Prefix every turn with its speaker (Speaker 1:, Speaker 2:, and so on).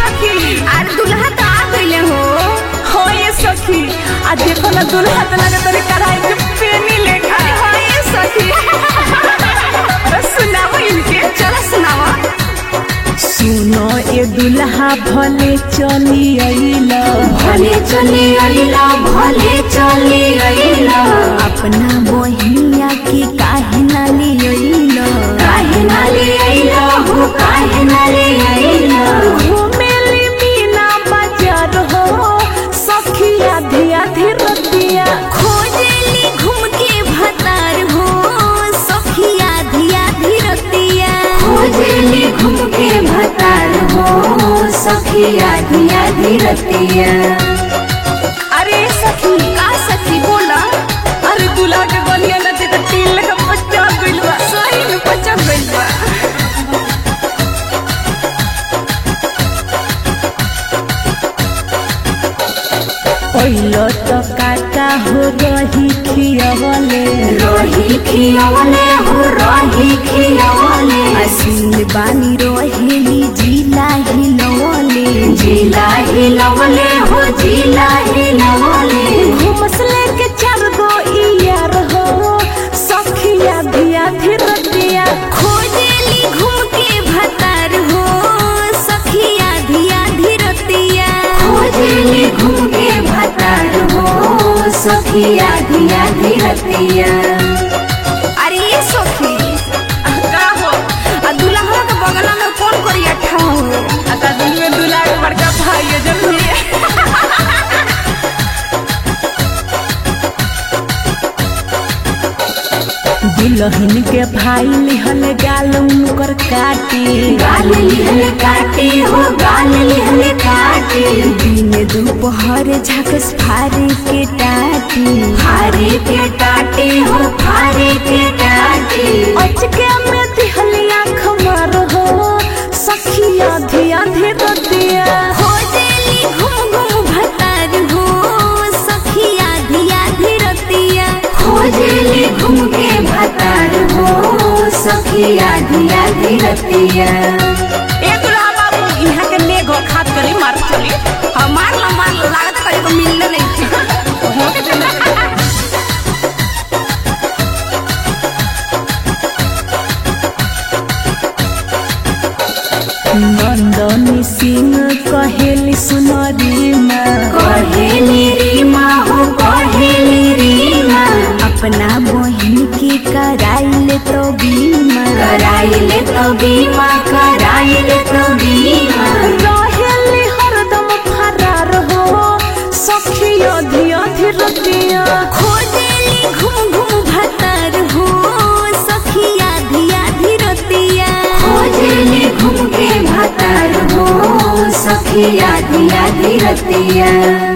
Speaker 1: सखी
Speaker 2: अरे दुल्हा तो आ गइले हो
Speaker 1: हो ये सखी आ देखो ना दुल्हा तो लगे तोरे कढ़ाई के पेनी लेखा
Speaker 2: हो ये सखी
Speaker 1: बस सुनाओ इनके
Speaker 2: चलो सुनावा
Speaker 1: सुनो ए दुल्हा भले चली अइला
Speaker 2: भले चले अइला भले चले अइला
Speaker 1: अपना बहिनिया के काहे ना ले अइला
Speaker 2: काहे ना ले अइला हो काहे ना ले अइला
Speaker 1: घुमेली मीना बाजार हो सखिया धिया धीरतिया
Speaker 2: खोजेली घूम के भतार हो सखिया धिया धीरतिया खोजेली घूम के भतार हो सखिया धिया धीरतिया
Speaker 1: अरे सखी
Speaker 2: का सखी बोला
Speaker 1: अरे दूल्हा के बनिया न दे तिल लगा बच्चा गइल बा
Speaker 2: सही में बचा गइल बा
Speaker 1: पहिलो तो काका हो रही खियवले
Speaker 2: रही खियवले हो रही खियवले
Speaker 1: असील बानी रोहेली जिला हिलवले
Speaker 2: जिला हिलवले हो जिला हिलवले
Speaker 1: घुमसले के चार गो इयार हो सखिया धिया धीरतिया
Speaker 2: खोजेली घूम के भतार हो सखिया धिया धीरतिया खोजेली घूम के भतार हो सखिया धिया धीरतिया अरे ये सखी
Speaker 1: का हो
Speaker 2: आ दुल्हा के बगल में कौन करिया ठाव
Speaker 1: आता दिन में दूल्हा के बड़का भाई है जल्दी दुल्हन के भाई लिहल गाल उनकर काटी
Speaker 2: गाल लिहल काटे हो गाल लिहल काटे
Speaker 1: दिन दोपहर झकस फारे के टाटी
Speaker 2: फारे के टाटे हो फारे के टाटे
Speaker 1: अचके में दिहली आँख मार हो सखिया धिया धीरतिया
Speaker 2: खोजेली घूम घूम भतार हो सखिया धिया धीरतिया खोजेली घूम के भतार हो सखिया धिया धीरतिया
Speaker 1: ए दुल्हा बाबू यहाँ के नेगो खात करी मार चली
Speaker 2: हमार ला मार ला, लागत कहीं को मिलने नहीं थी
Speaker 1: हो के चला नंदनी सिंह कहेली सुनरी माँ
Speaker 2: कहेली रीमा हो कहेली रीमा
Speaker 1: अपना बहिन के कराइले तो बीमा
Speaker 2: कराइले तो बीमा कराइले तो बीमा
Speaker 1: रहेली हरदम फरार हो सखिया धिया धीरतिया
Speaker 2: खोजेली घूम घूम भतार हो सखिया धिया धीरतिया खोजेली घूम के भतार हो सखिया धिया धीरतिया